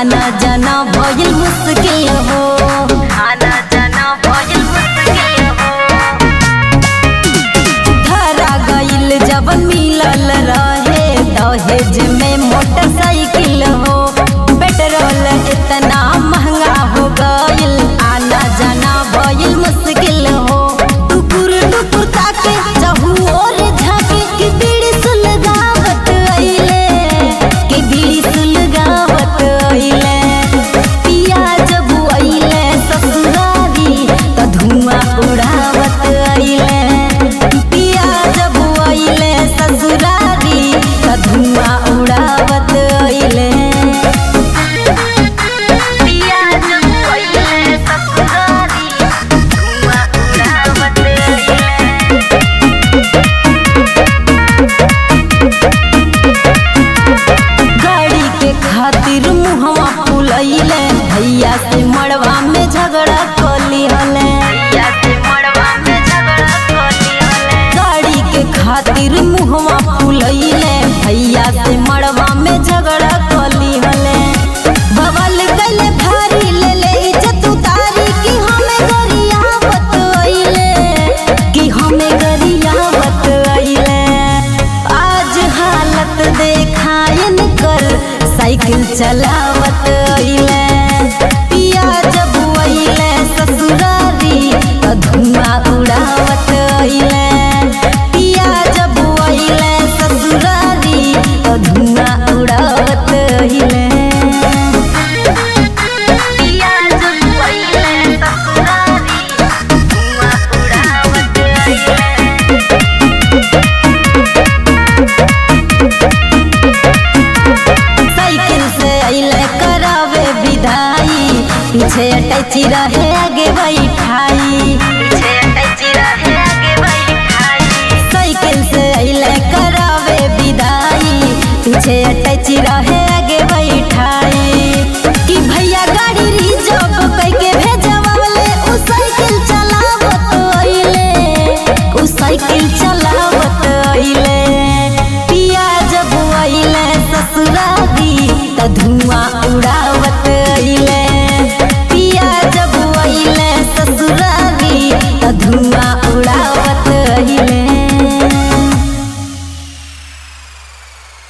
आना जाना भइल मुश्किल हो आना जाना भइल मुश्किल हो धरा गइल जब मिलल रहे दहेज में मोटरसाइकिल हो पेट्रोल इतना महंगा हो गइल आना जाना भइल मुश्किल हो टुकुर टुकुर ताके चहु और झाके कि बीड़ी सुलगावत अइले कि बीड़ी सुलगावत अइले पिया जब अइले ससुरारी त धुआं उड़ावत अइले पिया जब अइले ससुरारी त धुआं उड़ावत अइले पिया जब अइले ससुरारी धुआं उड़ावत अइले गाड़ी के खातिर मुहवा फुलैले भैया से मड़वा में झगड़ा कली हले भैया से मड़वा में झगड़ा कली हले गाड़ी के खातिर मुहवा फुलैले भैया से मड़वा में झगड़ा कली हले बवल गले भारी ले ले इज्जत उतारी कि हमें गरियावत अइले कि हमें गरियावत अइले आज हालत देखायन कर साइकिल चलावत अइले पिया जब अइले ससुरारी त धुआं उड़ावत अइले पिया जब अइले ससुरारी त धुआं उड़ावत अइले पिया जब अइले ससुरारी धुआं उड़ावत अइले साइकिल से अइले करावे विदाई पीछे अटैची रहे आगे बैठाई पीछे अटैची रहे आगे बैठाई साइकिल से अइले करावे विदाई पीछे अटैची रहे